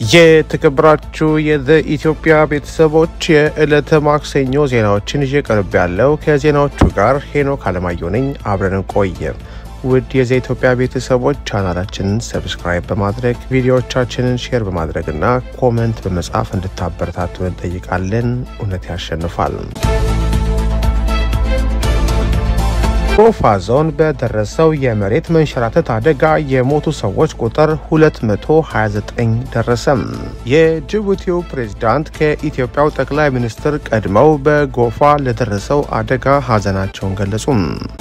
የተከበራችሁ የዘ ኢትዮጵያ ቤተሰቦች የዕለተ ማክሰኞ ዜናዎችን ይዤ ቀርብ ያለው ከዜናዎቹ ጋር ሄኖክ አለማየሁ ነኝ። አብረን እንቆየ። ውድ የዘ ኢትዮጵያ ቤተሰቦች ቻናላችንን ሰብስክራይብ በማድረግ ቪዲዮዎቻችንን ሼር በማድረግና ኮመንት በመጻፍ እንድታበረታቱን እንጠይቃለን። እውነት ያሸንፋል። ጎፋ ዞን በደረሰው የመሬት መንሸራተት አደጋ የሞቱ ሰዎች ቁጥር 229 ደረሰም። የጅቡቲው ፕሬዝዳንት ከኢትዮጵያው ጠቅላይ ሚኒስትር ቀድመው በጎፋ ለደረሰው አደጋ ሐዘናቸውን ገለጹም።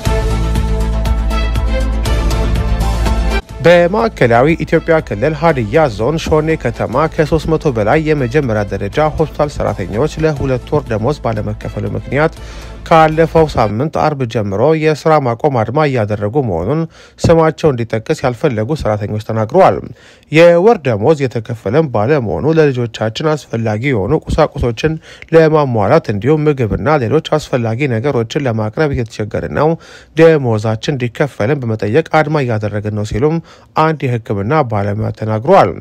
በማዕከላዊ ኢትዮጵያ ክልል ሀዲያ ዞን ሾኔ ከተማ ከ300 በላይ የመጀመሪያ ደረጃ ሆስፒታል ሰራተኞች ለሁለት ወር ደሞዝ ባለመከፈሉ ምክንያት ካለፈው ሳምንት አርብ ጀምሮ የስራ ማቆም አድማ እያደረጉ መሆኑን ስማቸው እንዲጠቀስ ያልፈለጉ ሰራተኞች ተናግረዋል። የወር ደሞዝ የተከፈለም ባለመሆኑ ለልጆቻችን አስፈላጊ የሆኑ ቁሳቁሶችን ለማሟላት እንዲሁም ምግብና ሌሎች አስፈላጊ ነገሮችን ለማቅረብ እየተቸገርን ነው፣ ደሞዛችን እንዲከፈልን በመጠየቅ አድማ እያደረግን ነው ሲሉም አንድ የሕክምና ባለሙያ ተናግረዋል።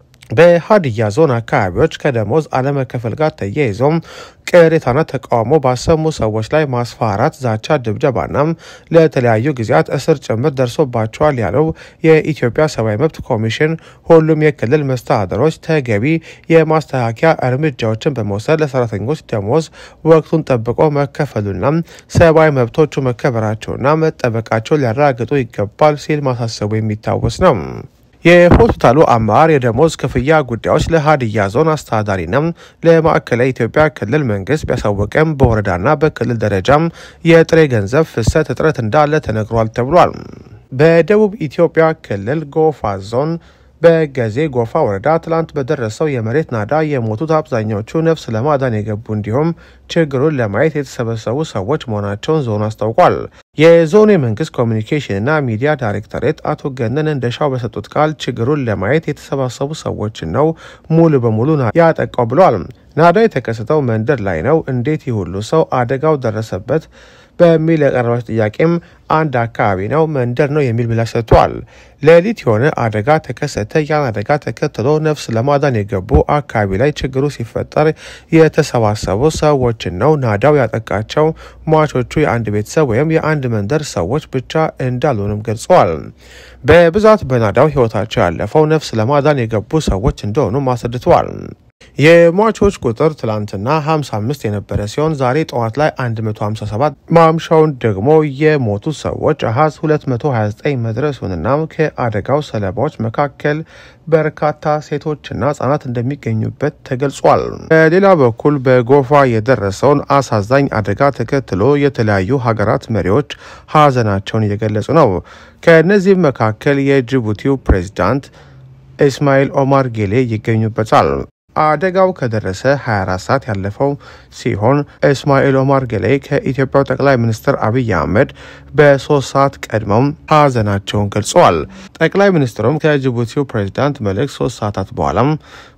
በሀዲያ ዞን አካባቢዎች ከደሞዝ አለመከፈል ጋር ተያይዞም ቅሬታና ተቃውሞ ባሰሙ ሰዎች ላይ ማስፈራራት፣ ዛቻ፣ ድብደባና ለተለያዩ ጊዜያት እስር ጭምር ደርሶባቸዋል ያለው የኢትዮጵያ ሰብአዊ መብት ኮሚሽን ሁሉም የክልል መስተዳድሮች ተገቢ የማስተካከያ እርምጃዎችን በመውሰድ ለሰራተኞች ደሞዝ ወቅቱን ጠብቆ መከፈሉና ሰብአዊ መብቶቹ መከበራቸውና መጠበቃቸው ሊያረጋግጡ ይገባል ሲል ማሳሰቡ የሚታወስ ነው። የሆስፒታሉ አመራር የደሞዝ ክፍያ ጉዳዮች ለሀዲያ ዞን አስተዳዳሪና ለማዕከላዊ ኢትዮጵያ ክልል መንግስት ቢያሳወቅም በወረዳና በክልል ደረጃም የጥሬ ገንዘብ ፍሰት እጥረት እንዳለ ተነግሯል ተብሏል። በደቡብ ኢትዮጵያ ክልል ጎፋ ዞን በገዜ ጎፋ ወረዳ ትላንት በደረሰው የመሬት ናዳ የሞቱት አብዛኛዎቹ ነፍስ ለማዳን የገቡ እንዲሁም ችግሩን ለማየት የተሰበሰቡ ሰዎች መሆናቸውን ዞኑ አስታውቋል። የዞኑ የመንግስት ኮሚኒኬሽንና ሚዲያ ዳይሬክተሬት አቶ ገነን እንደሻው በሰጡት ቃል ችግሩን ለማየት የተሰባሰቡ ሰዎችን ነው ሙሉ በሙሉ ያጠቃው ብለዋል። ናዳ የተከሰተው መንደር ላይ ነው። እንዴት ይሁሉ ሰው አደጋው ደረሰበት በሚል የቀረበች ጥያቄም አንድ አካባቢ ነው መንደር ነው የሚል ምላሽ ሰጥቷል። ሌሊት የሆነ አደጋ ተከሰተ። ያን አደጋ ተከትሎ ነፍስ ለማዳን የገቡ አካባቢ ላይ ችግሩ ሲፈጠር የተሰባሰቡ ሰዎችን ነው ናዳው ያጠቃቸው። ሟቾቹ የአንድ ቤተሰብ ወይም የአንድ መንደር ሰዎች ብቻ እንዳልሆኑም ገልጸዋል። በብዛት በናዳው ህይወታቸው ያለፈው ነፍስ ለማዳን የገቡ ሰዎች እንደሆኑ አስረድተዋል። የሟቾች ቁጥር ትላንትና 55 የነበረ ሲሆን ዛሬ ጠዋት ላይ 157 ማምሻውን ደግሞ የሞቱ ሰዎች አሃዝ 229 መድረሱንና ከአደጋው ሰለባዎች መካከል በርካታ ሴቶችና ህጻናት እንደሚገኙበት ተገልጿል። በሌላ በኩል በጎፋ የደረሰውን አሳዛኝ አደጋ ተከትሎ የተለያዩ ሀገራት መሪዎች ሀዘናቸውን እየገለጹ ነው። ከእነዚህም መካከል የጅቡቲው ፕሬዚዳንት ኢስማኤል ኦማር ጌሌ ይገኙበታል። አደጋው ከደረሰ 24 ሰዓት ያለፈው ሲሆን እስማኤል ኦማር ጌሌ ከኢትዮጵያው ጠቅላይ ሚኒስትር አብይ አህመድ በሶስት ሰዓት ቀድመው ሀዘናቸውን ገልጸዋል። ጠቅላይ ሚኒስትሩም ከጅቡቲው ፕሬዚዳንት መልእክት ሶስት ሰዓታት በኋላም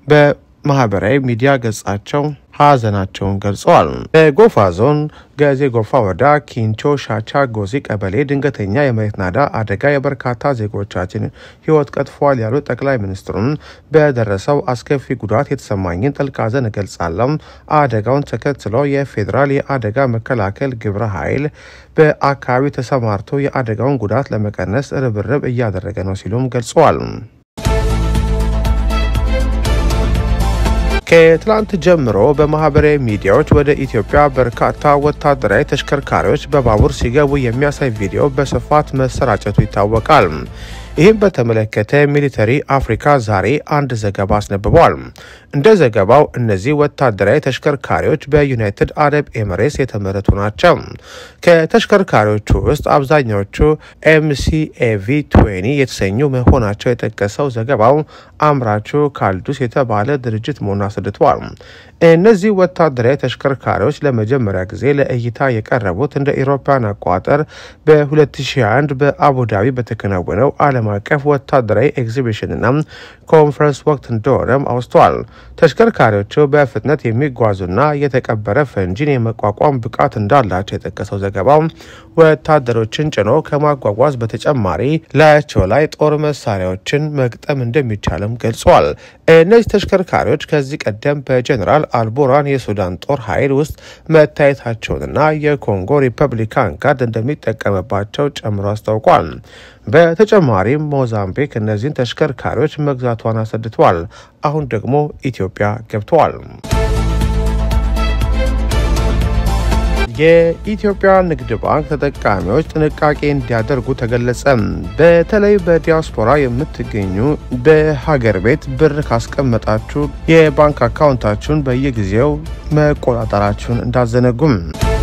በማህበራዊ ሚዲያ ገጻቸው ሀዘናቸውን ገልጸዋል። በጎፋ ዞን ገዜ ጎፋ ወረዳ ኪንቾ ሻቻ ጎዚ ቀበሌ ድንገተኛ የመሬት ናዳ አደጋ የበርካታ ዜጎቻችን ሕይወት ቀጥፏል ያሉት ጠቅላይ ሚኒስትሩም በደረሰው አስከፊ ጉዳት የተሰማኝን ጥልቅ ሐዘን እገልጻለሁ። አደጋውን ተከትሎ የፌዴራል የአደጋ መከላከል ግብረ ኃይል በአካባቢው ተሰማርቶ የአደጋውን ጉዳት ለመቀነስ ርብርብ እያደረገ ነው ሲሉም ገልጸዋል። ከትላንት ጀምሮ በማህበራዊ ሚዲያዎች ወደ ኢትዮጵያ በርካታ ወታደራዊ ተሽከርካሪዎች በባቡር ሲገቡ የሚያሳይ ቪዲዮ በስፋት መሰራጨቱ ይታወቃል። ይህም በተመለከተ ሚሊተሪ አፍሪካ ዛሬ አንድ ዘገባ አስነብቧል። እንደ ዘገባው እነዚህ ወታደራዊ ተሽከርካሪዎች በዩናይትድ አረብ ኤምሬትስ የተመረቱ ናቸው። ከተሽከርካሪዎቹ ውስጥ አብዛኛዎቹ ኤምሲኤቪ ትዌኒ የተሰኙ መሆናቸው የጠቀሰው ዘገባው አምራቹ ካልዱስ የተባለ ድርጅት መሆኑን አስረድተዋል። እነዚህ ወታደራዊ ተሽከርካሪዎች ለመጀመሪያ ጊዜ ለእይታ የቀረቡት እንደ ኢሮፓውያን አቆጣጠር በ2001 በአቡዳቢ በተከናወነው ዓለም ዓለም አቀፍ ወታደራዊ ኤግዚቢሽንና ኮንፈረንስ ወቅት እንደሆነም አውስተዋል። ተሽከርካሪዎቹ በፍጥነት የሚጓዙና የተቀበረ ፈንጂን የመቋቋም ብቃት እንዳላቸው የጠቀሰው ዘገባው ወታደሮችን ጭኖ ከማጓጓዝ በተጨማሪ ላያቸው ላይ ጦር መሳሪያዎችን መግጠም እንደሚቻልም ገልጸዋል። እነዚህ ተሽከርካሪዎች ከዚህ ቀደም በጀኔራል አልቡራን የሱዳን ጦር ኃይል ውስጥ መታየታቸውንና የኮንጎ ሪፐብሊካን ጋርድ እንደሚጠቀምባቸው ጨምሮ አስታውቋል። በተጨማሪም ሞዛምቢክ እነዚህን ተሽከርካሪዎች መግዛቷን አስረድተዋል። አሁን ደግሞ ኢትዮጵያ ገብተዋል። የኢትዮጵያ ንግድ ባንክ ተጠቃሚዎች ጥንቃቄ እንዲያደርጉ ተገለጸ። በተለይ በዲያስፖራ የምትገኙ በሀገር ቤት ብር ካስቀመጣችሁ የባንክ አካውንታችሁን በየጊዜው መቆጣጠራችሁን እንዳዘነጉም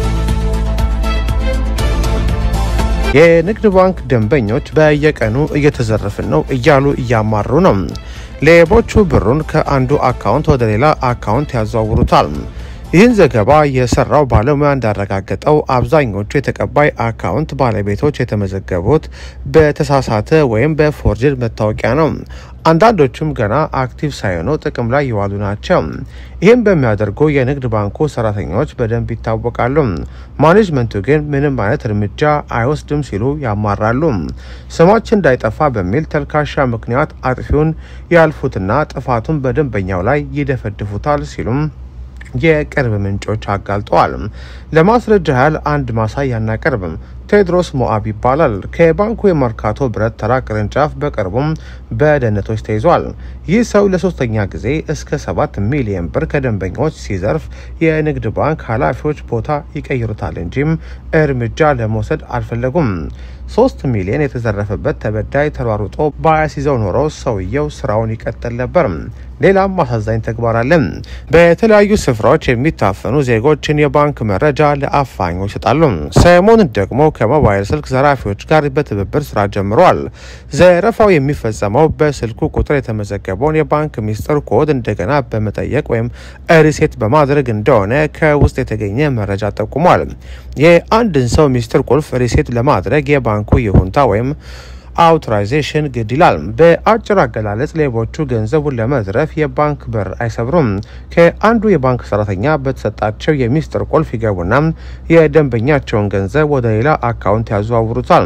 የንግድ ባንክ ደንበኞች በየቀኑ እየተዘረፍን ነው እያሉ እያማሩ ነው። ሌቦቹ ብሩን ከአንዱ አካውንት ወደ ሌላ አካውንት ያዘዋውሩታል። ይህን ዘገባ የሰራው ባለሙያ እንዳረጋገጠው አብዛኞቹ የተቀባይ አካውንት ባለቤቶች የተመዘገቡት በተሳሳተ ወይም በፎርጅድ መታወቂያ ነው። አንዳንዶቹም ገና አክቲቭ ሳይሆኑ ጥቅም ላይ የዋሉ ናቸው። ይህም በሚያደርጉ የንግድ ባንኩ ሰራተኞች በደንብ ይታወቃሉ። ማኔጅመንቱ ግን ምንም አይነት እርምጃ አይወስድም ሲሉ ያማራሉ። ስማችን እንዳይጠፋ በሚል ተልካሻ ምክንያት አጥፊውን ያልፉትና ጥፋቱን በደንበኛው ላይ ይደፈድፉታል ሲሉም የቅርብ ምንጮች አጋልጠዋል። ለማስረጃ ያህል አንድ ማሳያ እናቀርብም። ቴድሮስ ሞአብ ይባላል። ከባንኩ የመርካቶ ብረት ተራ ቅርንጫፍ በቅርቡም በደህንነቶች ተይዟል። ይህ ሰው ለሶስተኛ ጊዜ እስከ ሰባት ሚሊዮን ብር ከደንበኞች ሲዘርፍ የንግድ ባንክ ኃላፊዎች ቦታ ይቀይሩታል እንጂም እርምጃ ለመውሰድ አልፈለጉም። ሶስት ሚሊዮን የተዘረፈበት ተበዳይ ተሯሩጦ ባያስይዘው ኖሮ ሰውየው ስራውን ይቀጥል ነበር። ሌላም አሳዛኝ ተግባር አለ። በተለያዩ ስፍራዎች የሚታፈኑ ዜጎችን የባንክ መረጃ ለአፋኞች ይሰጣሉ። ሰሞኑን ደግሞ ከሞባይል ስልክ ዘራፊዎች ጋር በትብብር ስራ ጀምረዋል። ዘረፋው የሚፈጸመው በስልኩ ቁጥር የተመዘገበውን የባንክ ሚስጥር ኮድ እንደገና በመጠየቅ ወይም ሪሴት በማድረግ እንደሆነ ከውስጥ የተገኘ መረጃ ጠቁሟል። የአንድን ሰው ሚስጥር ቁልፍ ሪሴት ለማድረግ የባንኩ ይሁንታ ወይም አውቶራይዜሽን ግድ ይላል። በአጭር አገላለጽ ሌቦቹ ገንዘቡን ለመዝረፍ የባንክ በር አይሰብሩም። ከአንዱ የባንክ ሰራተኛ በተሰጣቸው የሚስጥር ቁልፍ ይገቡና የደንበኛቸውን ገንዘብ ወደ ሌላ አካውንት ያዘዋውሩታል።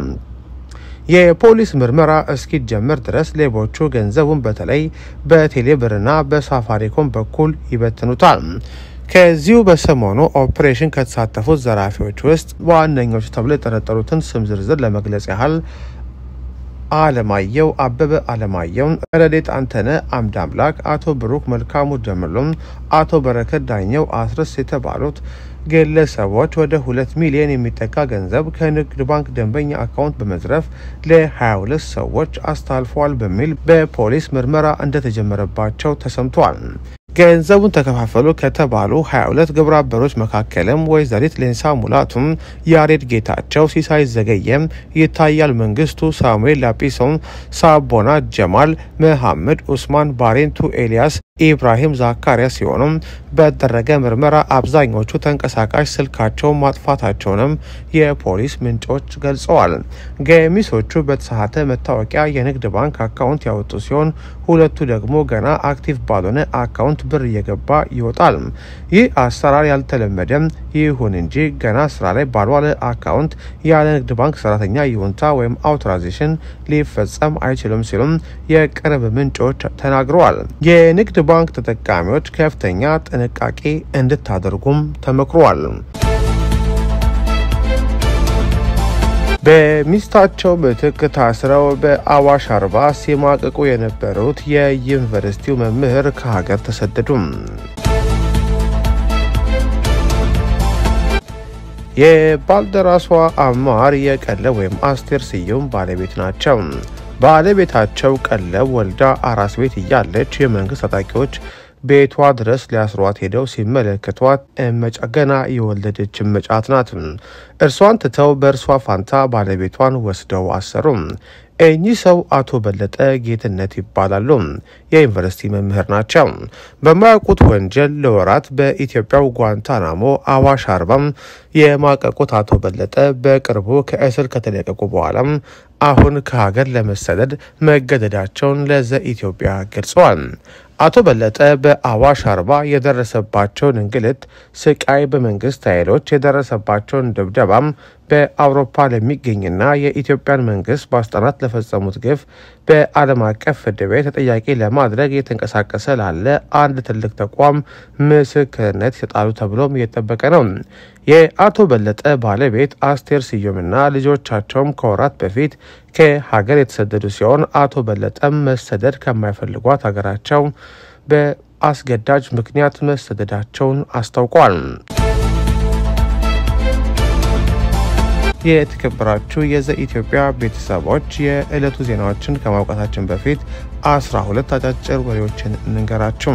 የፖሊስ ምርመራ እስኪጀምር ድረስ ሌቦቹ ገንዘቡን በተለይ በቴሌብርና በሳፋሪኮም በኩል ይበትኑታል። ከዚሁ በሰሞኑ ኦፕሬሽን ከተሳተፉት ዘራፊዎች ውስጥ ዋነኞቹ ተብሎ የጠረጠሩትን ስም ዝርዝር ለመግለጽ ያህል አለማየሁ አበበ አለማየሁን፣ ረዴት አንተነ አምድ አምላክ፣ አቶ ብሩክ መልካሙ ጀምሎም፣ አቶ በረከት ዳኘው አስረስ የተባሉት ግለሰቦች ወደ ሁለት ሚሊዮን የሚጠጋ ገንዘብ ከንግድ ባንክ ደንበኛ አካውንት በመዝረፍ ለ22 ሰዎች አስተላልፈዋል በሚል በፖሊስ ምርመራ እንደተጀመረባቸው ተሰምቷል። ገንዘቡን ተከፋፈሉ ከተባሉ 22 ግብረ አበሮች መካከልም ወይዘሪት ሌንሳ ሙላቱም፣ ያሬድ ጌታቸው፣ ሲሳይ ዘገየም፣ ይታያል መንግስቱ፣ ሳሙኤል ላጲሶም፣ ሳቦና ጀማል፣ መሐመድ ኡስማን፣ ባሬንቱ ኤልያስ፣ ኢብራሂም ዛካሪያ ሲሆኑም በተደረገ ምርመራ አብዛኞቹ ተንቀሳቃሽ ስልካቸውን ማጥፋታቸውንም የፖሊስ ምንጮች ገልጸዋል። ገሚሶቹ በተሳሳተ መታወቂያ የንግድ ባንክ አካውንት ያወጡ ሲሆን ሁለቱ ደግሞ ገና አክቲቭ ባልሆነ አካውንት ብር እየገባ ይወጣል። ይህ አሰራር ያልተለመደም ይሁን እንጂ ገና ስራ ላይ ባልዋለ አካውንት ያለ ንግድ ባንክ ሰራተኛ ይሁንታ ወይም አውቶራይዜሽን ሊፈጸም አይችልም ሲሉም የቅርብ ምንጮች ተናግረዋል። የንግድ ባንክ ተጠቃሚዎች ከፍተኛ ጥንቃቄ እንድታደርጉም ተመክሯል። በሚስታቸው ምትክ ታስረው በአዋሽ አርባ ሲማቅቁ የነበሩት የዩኒቨርሲቲው መምህር ከሀገር ተሰደዱም። የባልደራሷ አማር የቀለብ ወይም አስቴር ስዩም ባለቤት ናቸው። ባለቤታቸው ቀለብ ወልዳ አራስ ቤት እያለች የመንግስት ታጣቂዎች ቤቷ ድረስ ሊያስሯት ሄደው ሲመለከቷት እመጫ ገና የወለደች እመጫት ናት። እርሷን ትተው በእርሷ ፋንታ ባለቤቷን ወስደው አሰሩም። እኚህ ሰው አቶ በለጠ ጌትነት ይባላሉ። የዩኒቨርሲቲ መምህር ናቸው። በማያውቁት ወንጀል ለወራት በኢትዮጵያው ጓንታናሞ አዋሽ አርባም የማቀቁት አቶ በለጠ በቅርቡ ከእስር ከተለቀቁ በኋላም አሁን ከሀገር ለመሰደድ መገደዳቸውን ለዘ ኢትዮጵያ ገልጸዋል። አቶ በለጠ በአዋሽ አርባ የደረሰባቸውን እንግልት፣ ስቃይ፣ በመንግስት ኃይሎች የደረሰባቸውን ድብደባም በአውሮፓ ለሚገኝና የኢትዮጵያን መንግስት ባለስልጣናት ለፈጸሙት ግፍ በዓለም አቀፍ ፍርድ ቤት ተጠያቂ ለማድረግ እየተንቀሳቀሰ ላለ አንድ ትልቅ ተቋም ምስክርነት ይሰጣሉ ተብሎም እየጠበቀ ነው። የአቶ በለጠ ባለቤት አስቴር ስዩምና ልጆቻቸውም ከወራት በፊት ከሀገር የተሰደዱ ሲሆን አቶ በለጠም መሰደድ ከማይፈልጓት ሀገራቸው በአስገዳጅ ምክንያት መሰደዳቸውን አስታውቋል። የተከበራችሁ የዘ ኢትዮጵያ ቤተሰቦች የዕለቱ ዜናዎችን ከማውቃታችን በፊት አስራ ሁለት አጫጭር ወሬዎችን እንንገራችሁ።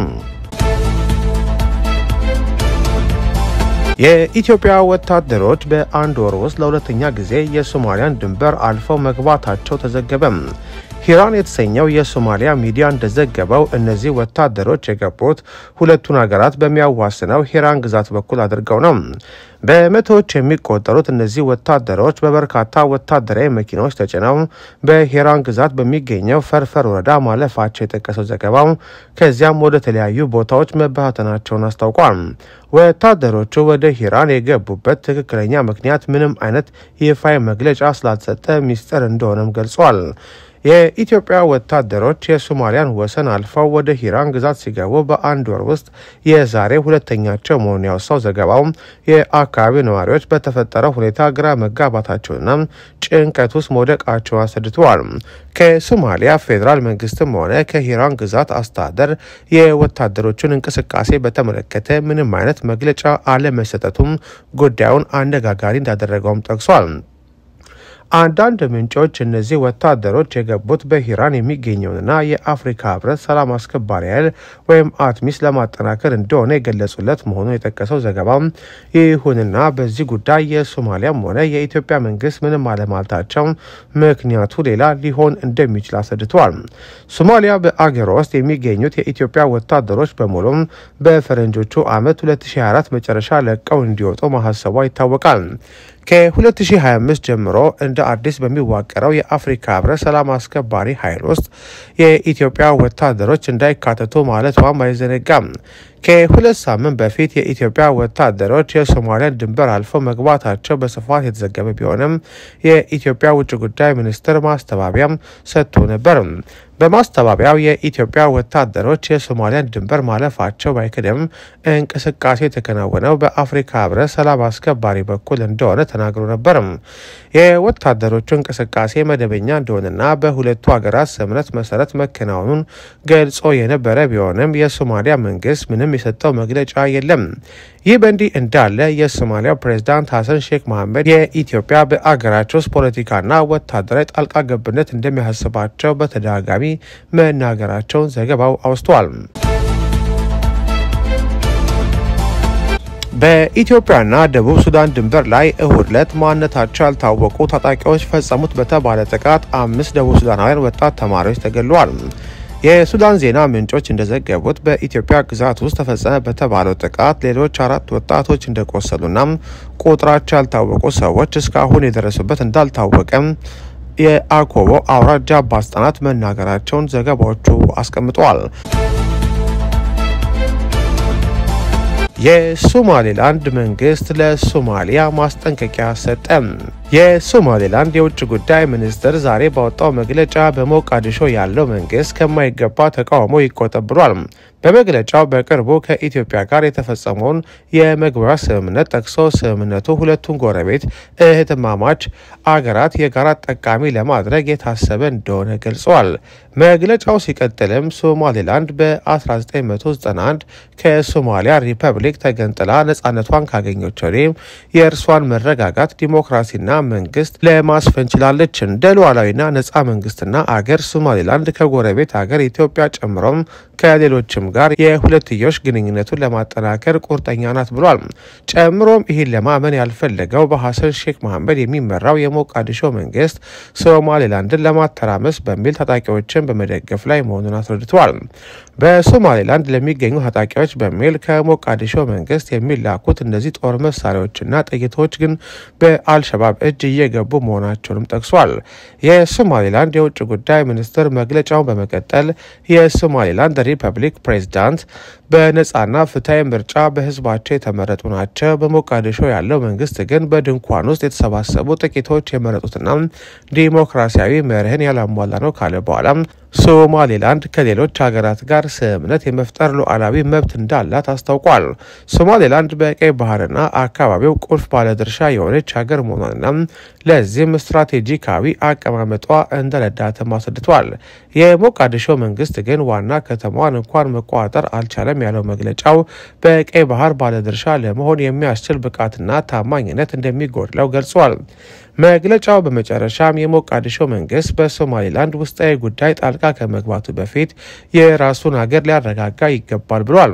የኢትዮጵያ ወታደሮች በአንድ ወር ውስጥ ለሁለተኛ ጊዜ የሶማሊያን ድንበር አልፈው መግባታቸው ተዘገበ። ሂራን የተሰኘው የሶማሊያ ሚዲያ እንደዘገበው እነዚህ ወታደሮች የገቡት ሁለቱን ሀገራት በሚያዋስነው ሂራን ግዛት በኩል አድርገው ነው። በመቶዎች የሚቆጠሩት እነዚህ ወታደሮች በበርካታ ወታደራዊ መኪናዎች ተጭነው በሂራን ግዛት በሚገኘው ፈርፈር ወረዳ ማለፋቸው የጠቀሰው ዘገባው ከዚያም ወደ ተለያዩ ቦታዎች መበታተናቸውን አስታውቋል። ወታደሮቹ ወደ ሂራን የገቡበት ትክክለኛ ምክንያት ምንም አይነት ይፋዊ መግለጫ ስላልተሰጠ ሚስጥር እንደሆነም ገልጿል። የኢትዮጵያ ወታደሮች የሶማሊያን ወሰን አልፈው ወደ ሂራን ግዛት ሲገቡ በአንድ ወር ውስጥ የዛሬ ሁለተኛቸው መሆኑን ያወሳው ዘገባው የአካባቢው ነዋሪዎች በተፈጠረው ሁኔታ ግራ መጋባታቸውና ጭንቀት ውስጥ መውደቃቸውን አስረድተዋል። ከሶማሊያ ፌዴራል መንግስትም ሆነ ከሂራን ግዛት አስተዳደር የወታደሮቹን እንቅስቃሴ በተመለከተ ምንም አይነት መግለጫ አለመሰጠቱም ጉዳዩን አነጋጋሪ እንዳደረገውም ጠቅሷል። አንዳንድ ምንጮች እነዚህ ወታደሮች የገቡት በሂራን የሚገኘውንና የአፍሪካ ህብረት ሰላም አስከባሪ ኃይል ወይም አትሚስ ለማጠናከር እንደሆነ የገለጹለት መሆኑን የጠቀሰው ዘገባም፣ ይሁንና በዚህ ጉዳይ የሶማሊያም ሆነ የኢትዮጵያ መንግስት ምንም አለማለታቸው ምክንያቱ ሌላ ሊሆን እንደሚችል አስረድተዋል። ሶማሊያ በአገሯ ውስጥ የሚገኙት የኢትዮጵያ ወታደሮች በሙሉም በፈረንጆቹ ዓመት 2024 መጨረሻ ለቀው እንዲወጡ ማሳሰቧ ይታወቃል። ከ2025 ጀምሮ እንደ አዲስ በሚዋቀረው የአፍሪካ ህብረት ሰላም አስከባሪ ኃይል ውስጥ የኢትዮጵያ ወታደሮች እንዳይካተቱ ማለቷም አይዘነጋም። ከሁለት ሳምንት በፊት የኢትዮጵያ ወታደሮች የሶማሊያን ድንበር አልፈው መግባታቸው በስፋት የተዘገበ ቢሆንም የኢትዮጵያ ውጭ ጉዳይ ሚኒስትር ማስተባበያም ሰጥቶ ነበር። በማስተባበያው የኢትዮጵያ ወታደሮች የሶማሊያን ድንበር ማለፋቸው ባይክድም እንቅስቃሴ የተከናወነው በአፍሪካ ህብረት ሰላም አስከባሪ በኩል እንደሆነ ተናግሮ ነበር። የወታደሮቹ እንቅስቃሴ መደበኛ እንደሆነና በሁለቱ ሀገራት ስምምነት መሰረት መከናወኑን ገልጾ የነበረ ቢሆንም የሶማሊያ መንግስት ምንም የሰጠው መግለጫ የለም። ይህ በእንዲህ እንዳለ የሶማሊያው ፕሬዝዳንት ሀሰን ሼክ መሐመድ የኢትዮጵያ በአገራቸው ውስጥ ፖለቲካና ወታደራዊ ጣልቃ ገብነት እንደሚያሳስባቸው በተደጋጋሚ መናገራቸውን ዘገባው አውስተዋል። በኢትዮጵያና ደቡብ ሱዳን ድንበር ላይ እሁድ ዕለት ማንነታቸው ያልታወቁ ታጣቂዎች ፈጸሙት በተባለ ጥቃት አምስት ደቡብ ሱዳናውያን ወጣት ተማሪዎች ተገድለዋል። የሱዳን ዜና ምንጮች እንደዘገቡት በኢትዮጵያ ግዛት ውስጥ ተፈጸመ በተባለው ጥቃት ሌሎች አራት ወጣቶች እንደቆሰሉና ቁጥራቸው ያልታወቁ ሰዎች እስካሁን የደረሱበት እንዳልታወቀም የአኮቦ አውራጃ ባለስልጣናት መናገራቸውን ዘገባዎቹ አስቀምጠዋል። የሶማሌላንድ መንግስት ለሶማሊያ ማስጠንቀቂያ ሰጠ። የሶማሌላንድ የውጭ ጉዳይ ሚኒስትር ዛሬ ባወጣው መግለጫ በሞቃዲሾ ያለው መንግስት ከማይገባ ተቃውሞ ይቆጠብ ብሏል። በመግለጫው በቅርቡ ከኢትዮጵያ ጋር የተፈጸመውን የመግባቢያ ስምምነት ጠቅሶ ስምምነቱ ሁለቱን ጎረቤት እህትማማች አገራት የጋራ ጠቃሚ ለማድረግ የታሰበ እንደሆነ ገልጸዋል። መግለጫው ሲቀጥልም ሶማሌላንድ በ1991 ከሶማሊያ ሪፐብሊክ ተገንጥላ ነጻነቷን ካገኘች ወዲህ የእርሷን መረጋጋት ዲሞክራሲና መንግስት ለማስፈን ችላለች። እንደ ሉዓላዊና ነጻ መንግስትና አገር ሶማሌላንድ ከጎረቤት አገር ኢትዮጵያ ጨምሮም ከሌሎችም ጋር የሁለትዮሽ ግንኙነቱን ለማጠናከር ቁርጠኛ ናት ብሏል። ጨምሮም ይህን ለማመን ያልፈለገው በሐሰን ሼክ መሐመድ የሚመራው የሞቃዲሾ መንግስት ሶማሌላንድን ለማተራመስ በሚል ታጣቂዎችን በመደገፍ ላይ መሆኑን አስረድተዋል። በሶማሌላንድ ለሚገኙ ታጣቂዎች በሚል ከሞቃዲሾ መንግስት የሚላኩት እነዚህ ጦር መሳሪያዎችና ጥይቶች ግን በአልሸባብ እጅ እየገቡ መሆናቸውንም ጠቅሷል። የሶማሌላንድ የውጭ ጉዳይ ሚኒስትር መግለጫውን በመቀጠል የሶማሌላንድ ሪፐብሊክ ፕሬዝዳንት በነጻና ፍትሐዊ ምርጫ በህዝባቸው የተመረጡ ናቸው። በሞቃዲሾ ያለው መንግስት ግን በድንኳን ውስጥ የተሰባሰቡ ጥቂቶች የመረጡትና ዲሞክራሲያዊ መርህን ያላሟላ ነው ካለ በኋላ ሶማሌላንድ ከሌሎች ሀገራት ጋር ስምምነት የመፍጠር ሉዓላዊ መብት እንዳላት አስታውቋል። ሶማሌላንድ በቀይ ባህርና አካባቢው ቁልፍ ባለድርሻ የሆነች ሀገር መሆኗንና ለዚህም ስትራቴጂካዊ አቀማመጧ እንደረዳትም አስረድቷል። የሞቃዲሾ መንግስት ግን ዋና ከተማዋን እንኳን መቆጣጠር አልቻለም ያለው መግለጫው በቀይ ባህር ባለድርሻ ለመሆን የሚያስችል ብቃትና ታማኝነት እንደሚጎድለው ገልጿል። መግለጫው በመጨረሻም የሞቃዲሾ መንግስት በሶማሌላንድ ውስጣዊ ጉዳይ ጣልቃ ከመግባቱ በፊት የራሱን ሀገር ሊያረጋጋ ይገባል ብሏል።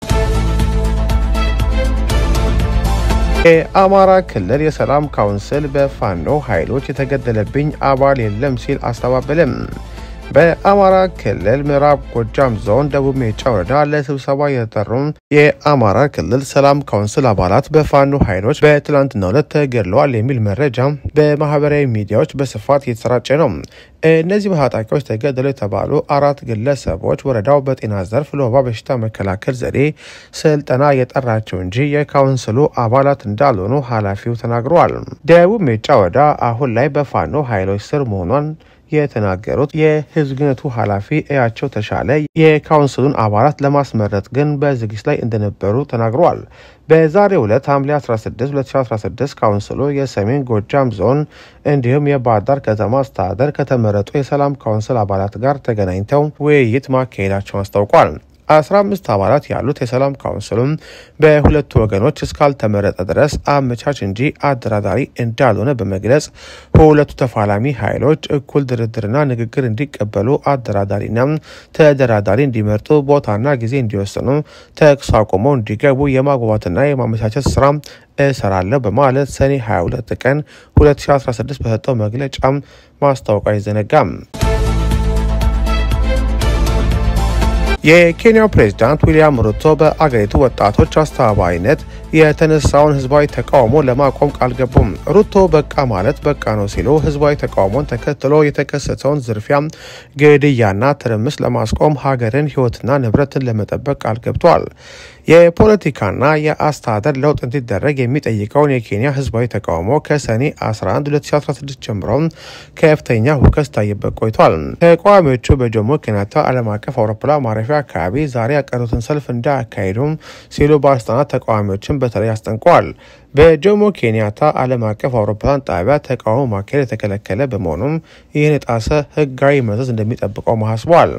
የአማራ ክልል የሰላም ካውንስል በፋኖ ኃይሎች የተገደለብኝ አባል የለም ሲል አስተባበለም። በአማራ ክልል ምዕራብ ጎጃም ዞን ደቡብ ሜጫ ወረዳ ለስብሰባ የተጠሩ የአማራ ክልል ሰላም ካውንስል አባላት በፋኖ ኃይሎች በትላንትናው ዕለት ተገድለዋል የሚል መረጃ በማህበራዊ ሚዲያዎች በስፋት እየተሰራጨ ነው። እነዚህ በታጣቂዎች ተገደሉ የተባሉ አራት ግለሰቦች ወረዳው በጤና ዘርፍ ለወባ በሽታ መከላከል ዘዴ ስልጠና የጠራቸው እንጂ የካውንስሉ አባላት እንዳልሆኑ ኃላፊው ተናግረዋል። ደቡብ ሜጫ ወረዳ አሁን ላይ በፋኖ ኃይሎች ስር መሆኗን የተናገሩት የህዝብ ግንኙነቱ ኃላፊ እያቸው ተሻለ የካውንስሉን አባላት ለማስመረጥ ግን በዝግጅት ላይ እንደነበሩ ተናግረዋል። በዛሬው ዕለት ሐምሌ 16 2016 ካውንስሉ የሰሜን ጎጃም ዞን እንዲሁም የባህር ዳር ከተማ አስተዳደር ከተመረጡ የሰላም ካውንስል አባላት ጋር ተገናኝተው ውይይት ማካሄዳቸውን አስታውቋል። 15 አባላት ያሉት የሰላም ካውንስሉም በሁለቱ ወገኖች እስካልተመረጠ ድረስ አመቻች እንጂ አደራዳሪ እንዳልሆነ በመግለጽ ሁለቱ ተፋላሚ ኃይሎች እኩል ድርድርና ንግግር እንዲቀበሉ አደራዳሪና ተደራዳሪ እንዲመርጡ ቦታና ጊዜ እንዲወስኑ ተኩስ አቁመው እንዲገቡ የማግባባትና የማመቻቸት ስራ እሰራለሁ በማለት ሰኔ 22 ቀን 2016 በሰጠው መግለጫ ማስታወቁ አይዘነጋም። የኬንያው ፕሬዝዳንት ዊልያም ሩቶ በአገሪቱ ወጣቶች አስተባባሪነት የተነሳውን ህዝባዊ ተቃውሞ ለማቆም ቃል ገቡም። ሩቶ በቃ ማለት በቃ ነው ሲሉ ህዝባዊ ተቃውሞን ተከትሎ የተከሰተውን ዝርፊያ፣ ግድያና ትርምስ ለማስቆም ሀገርን ህይወትና ንብረትን ለመጠበቅ ቃል ገብተዋል። የፖለቲካና የአስተዳደር ለውጥ እንዲደረግ የሚጠይቀውን የኬንያ ህዝባዊ ተቃውሞ ከሰኔ 11 2016 ጀምሮ ከፍተኛ ሁከት ታይበት ቆይቷል። ተቃዋሚዎቹ በጆሞ ኬንያታ ዓለም አቀፍ አውሮፕላን ማረፊያ አካባቢ ዛሬ ያቀሩትን ሰልፍ እንዳያካሂዱም ሲሉ ባለስልጣናት ተቃዋሚዎችን በተለይ አስጠንቀዋል። በጆሞ ኬንያታ ዓለም አቀፍ አውሮፕላን ጣቢያ ተቃውሞ ማካሄድ የተከለከለ በመሆኑም ይህን የጣሰ ህጋዊ መዘዝ እንደሚጠብቀው ማሳስበዋል።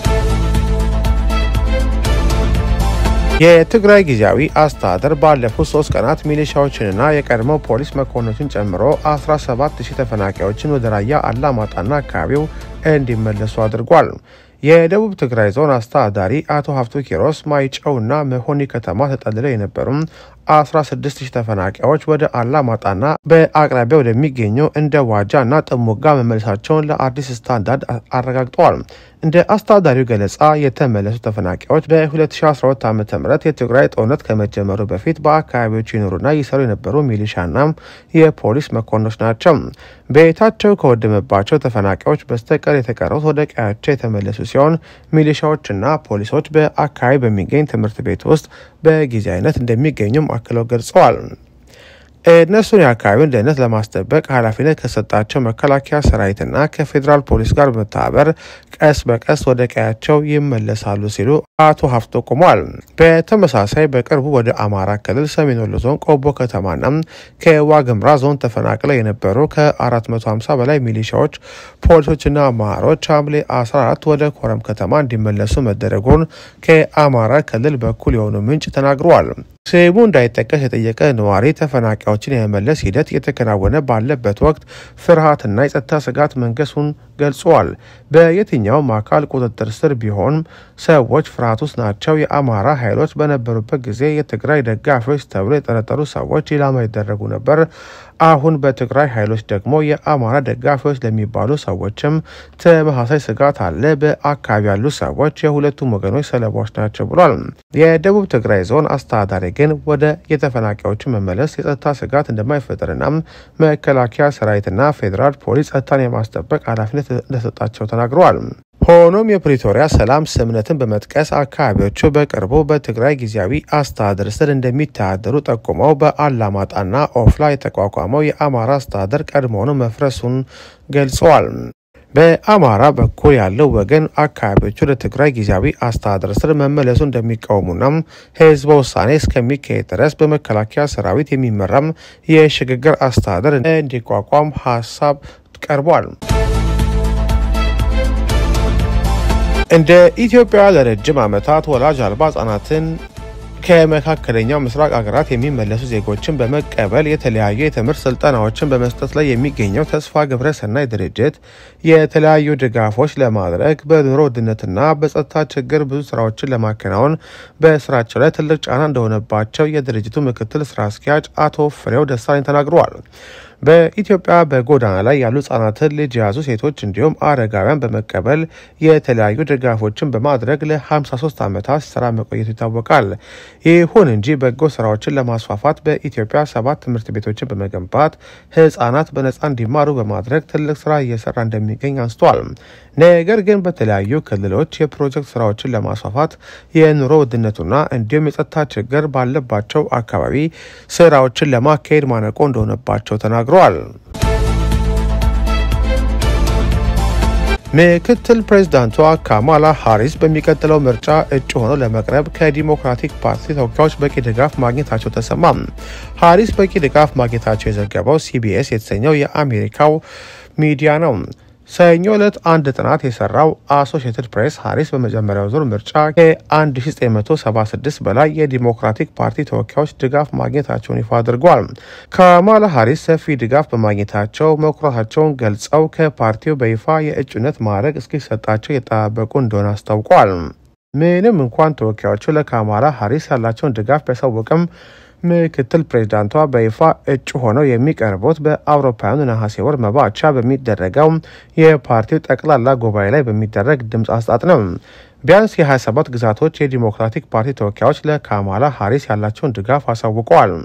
የትግራይ ጊዜያዊ አስተዳደር ባለፉት ሶስት ቀናት ሚሊሻዎችንና የቀድሞ ፖሊስ መኮንኖችን ጨምሮ 17 ሺህ ተፈናቃዮችን ወደ ራያ አላማጣና አካባቢው እንዲመለሱ አድርጓል። የደቡብ ትግራይ ዞን አስተዳዳሪ አቶ ሀፍቱ ኪሮስ ማይጨውና መሆኒ ከተማ ተጠልለው የነበሩ 16 ሺህ ተፈናቃዮች ወደ አላማጣና በአቅራቢያ ወደሚገኘው እንደ ዋጃ እና ጥሙጋ መመለሳቸውን ለአዲስ ስታንዳርድ አረጋግጠዋል። እንደ አስተዳዳሪው ገለጻ የተመለሱ ተፈናቃዮች በ2012 ዓ ም የትግራይ ጦርነት ከመጀመሩ በፊት በአካባቢዎቹ ይኖሩና ይሰሩ የነበሩ ሚሊሻና የፖሊስ መኮንኖች ናቸው። ቤታቸው ከወደመባቸው ተፈናቃዮች በስተቀር የተቀሩት ወደ ቀያቸው የተመለሱ ሲሆን ሚሊሻዎችና ፖሊሶች በአካባቢ በሚገኝ ትምህርት ቤት ውስጥ በጊዜያዊነት እንደሚገኙም አክለው ገልጸዋል። እነሱን የአካባቢውን ደህንነት ለማስጠበቅ ኃላፊነት ከሰጣቸው መከላከያ ሰራዊትና ከፌዴራል ፖሊስ ጋር በመተባበር ቀስ በቀስ ወደ ቀያቸው ይመለሳሉ ሲሉ አቶ ሀፍቶ ቆሟል። በተመሳሳይ በቅርቡ ወደ አማራ ክልል ሰሜን ወሎ ዞን ቆቦ ከተማና ከዋግምራ ዞን ተፈናቅለው የነበሩ ከ450 በላይ ሚሊሻዎች፣ ፖሊሶችና አመራሮች ሐምሌ 14 ወደ ኮረም ከተማ እንዲመለሱ መደረጉን ከአማራ ክልል በኩል የሆኑ ምንጭ ተናግረዋል። ስሙ እንዳይጠቀስ የጠየቀ ነዋሪ ተፈናቃዮችን የመመለስ ሂደት እየተከናወነ ባለበት ወቅት ፍርሃትና የጸጥታ ስጋት መንገሱን ገልጸዋል። በየትኛውም አካል ቁጥጥር ስር ቢሆንም ሰዎች ፍርሃት ውስጥ ናቸው። የአማራ ኃይሎች በነበሩበት ጊዜ የትግራይ ደጋፊዎች ተብሎ የጠረጠሩ ሰዎች ኢላማ ይደረጉ ነበር። አሁን በትግራይ ኃይሎች ደግሞ የአማራ ደጋፊዎች ለሚባሉ ሰዎችም ተመሳሳይ ስጋት አለ። በአካባቢ ያሉ ሰዎች የሁለቱም ወገኖች ሰለባዎች ናቸው ብሏል። የደቡብ ትግራይ ዞን አስተዳዳሪ ግን ወደ የተፈናቃዮቹ መመለስ የጸጥታ ስጋት እንደማይፈጠርና መከላከያ ሰራዊትና ፌዴራል ፖሊስ ጸጥታን የማስጠበቅ ኃላፊነት እንደሰጣቸው ተናግረዋል። ሆኖም የፕሪቶሪያ ሰላም ስምምነትን በመጥቀስ አካባቢዎቹ በቅርቡ በትግራይ ጊዜያዊ አስተዳደር ስር እንደሚተዳደሩ ጠቁመው በአላማጣና ኦፍላ የተቋቋመው የአማራ አስተዳደር ቀድሞውኑ መፍረሱን ገልጸዋል። በአማራ በኩል ያለው ወገን አካባቢዎቹ ለትግራይ ጊዜያዊ አስተዳደር ስር መመለሱ እንደሚቃወሙና ህዝበ ውሳኔ እስከሚካሄድ ድረስ በመከላከያ ሰራዊት የሚመራም የሽግግር አስተዳደር እንዲቋቋም ሀሳብ ቀርቧል። እንደ ኢትዮጵያ ለረጅም ዓመታት ወላጅ አልባ ህጻናትን ከመካከለኛው ምስራቅ ሀገራት የሚመለሱ ዜጎችን በመቀበል የተለያዩ የትምህርት ስልጠናዎችን በመስጠት ላይ የሚገኘው ተስፋ ግብረ ሰናይ ድርጅት የተለያዩ ድጋፎች ለማድረግ በኑሮ ውድነትና በጸጥታ ችግር ብዙ ስራዎችን ለማከናወን በስራቸው ላይ ትልቅ ጫና እንደሆነባቸው የድርጅቱ ምክትል ስራ አስኪያጅ አቶ ፍሬው ደሳለኝ ተናግረዋል። በኢትዮጵያ በጎዳና ላይ ያሉ ህጻናትን ልጅ የያዙ ሴቶች እንዲሁም አረጋውያን በመቀበል የተለያዩ ድጋፎችን በማድረግ ለ53 ዓመታት ሲሰራ መቆየቱ ይታወቃል። ይሁን እንጂ በጎ ስራዎችን ለማስፋፋት በኢትዮጵያ ሰባት ትምህርት ቤቶችን በመገንባት ህጻናት በነጻ እንዲማሩ በማድረግ ትልቅ ስራ እየሰራ እንደሚገኝ አንስተዋል። ነገር ግን በተለያዩ ክልሎች የፕሮጀክት ስራዎችን ለማስፋፋት የኑሮ ውድነቱና እንዲሁም የጸጥታ ችግር ባለባቸው አካባቢ ስራዎችን ለማካሄድ ማነቆ እንደሆነባቸው ተናግረዋል። ምክትል ፕሬዚዳንቷ ካማላ ሃሪስ በሚቀጥለው ምርጫ እጩ ሆነው ለመቅረብ ከዲሞክራቲክ ፓርቲ ተወካዮች በቂ ድጋፍ ማግኘታቸው ተሰማ። ሃሪስ በቂ ድጋፍ ማግኘታቸው የዘገበው ሲቢኤስ የተሰኘው የአሜሪካው ሚዲያ ነው። ሰኞ ዕለት አንድ ጥናት የሰራው አሶሺየትድ ፕሬስ ሃሪስ በመጀመሪያው ዙር ምርጫ ከ1976 በላይ የዲሞክራቲክ ፓርቲ ተወካዮች ድጋፍ ማግኘታቸውን ይፋ አድርጓል። ካማላ ሃሪስ ሰፊ ድጋፍ በማግኘታቸው መኩራታቸውን ገልጸው ከፓርቲው በይፋ የእጩነት ማዕረግ እስኪሰጣቸው የጠባበቁ እንደሆነ አስታውቋል። ምንም እንኳን ተወካዮቹ ለካማላ ሃሪስ ያላቸውን ድጋፍ ቢያሳውቅም ምክትል ፕሬዚዳንቷ በይፋ እጩ ሆነው የሚቀርቡት በአውሮፓውያኑ ነሐሴ ወር መባቻ በሚደረገው የፓርቲው ጠቅላላ ጉባኤ ላይ በሚደረግ ድምፅ አስጣጥ ነው። ቢያንስ የ27 ግዛቶች የዲሞክራቲክ ፓርቲ ተወካዮች ለካማላ ሃሪስ ያላቸውን ድጋፍ አሳውቀዋል።